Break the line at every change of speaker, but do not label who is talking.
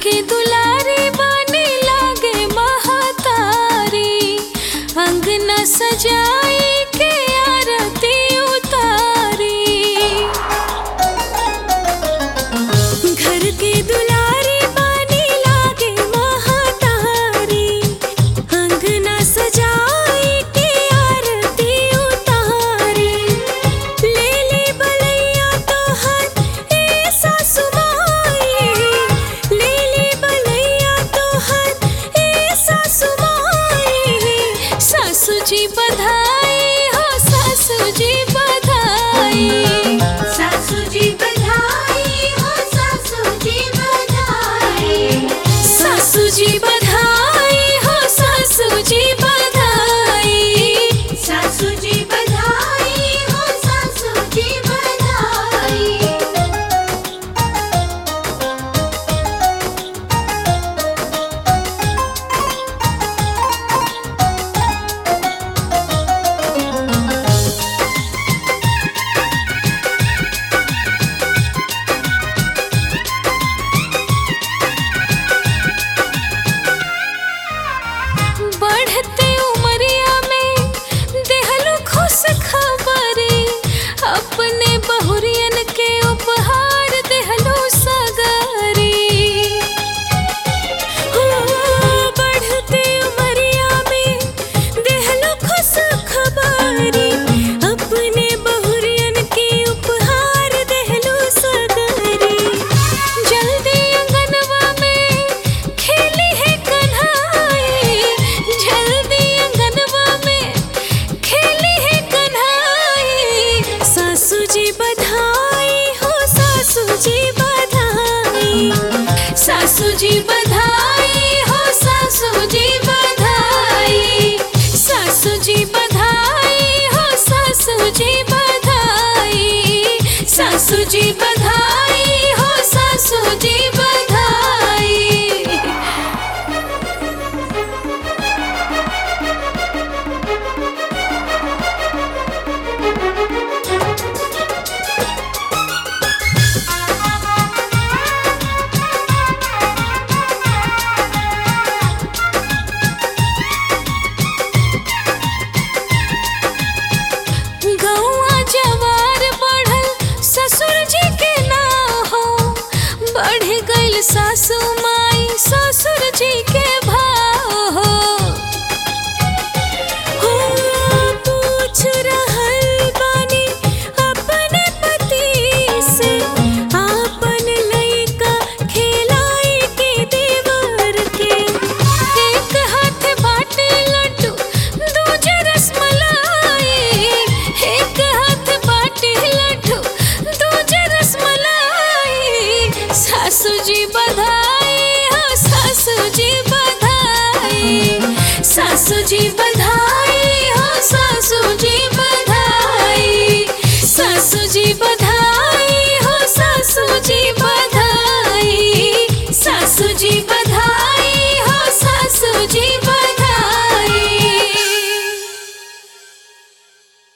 के दुलारी बने लागे महतारी अंगना सजाई के आरती उतारी घर के दुलारी बने लागे महतारी अंगना सजाई के आरती उतारी ले ले बलैया तोहर ए सासु माई ले ले बलैया तोहर ए सासु माई सासु जी बधाई हो सासु जी बधाई
सासू जी बधाई हो सासू जी बधाई
सासु जी बधाई हो सासु जी बधाई
सासू जी बधाई हो सासू जी बधाई
बढ़ते उमरिया में देहलो खुश खबरी अपने बहुरियन के उपहार देहलो सगरी हो बढ़ते उमरिया में देहलो खुश खबरी अपने बहुरियन के उपहार देहलो सगरी जल्दी अंगनवा में खेली है कन्हाई जल्दी अंगनवा में खेली है कन्हाई सासू जी बधाई हो सासू जी बधाई सासू जी बधाई हो सासू जी बधाई सासू जी बधाई हो सासू जी बधाई सासू जी बधाई हो सासू जी बधाई गौआ जवार बढ़ल ससुर जी के नाव हो बढ़ गइल सासू माई ससुर जी के भाव हो हो पूछ रहल बानी अपने पति से आपन लइका खिलाई के देवर के एक हाथ बाटे लड्डू दूजे रसमलाई एक हाथ बाटे लड्डू दूजे रसमलाई सासू जी बधाई हो सासू जी बधाई सासू जी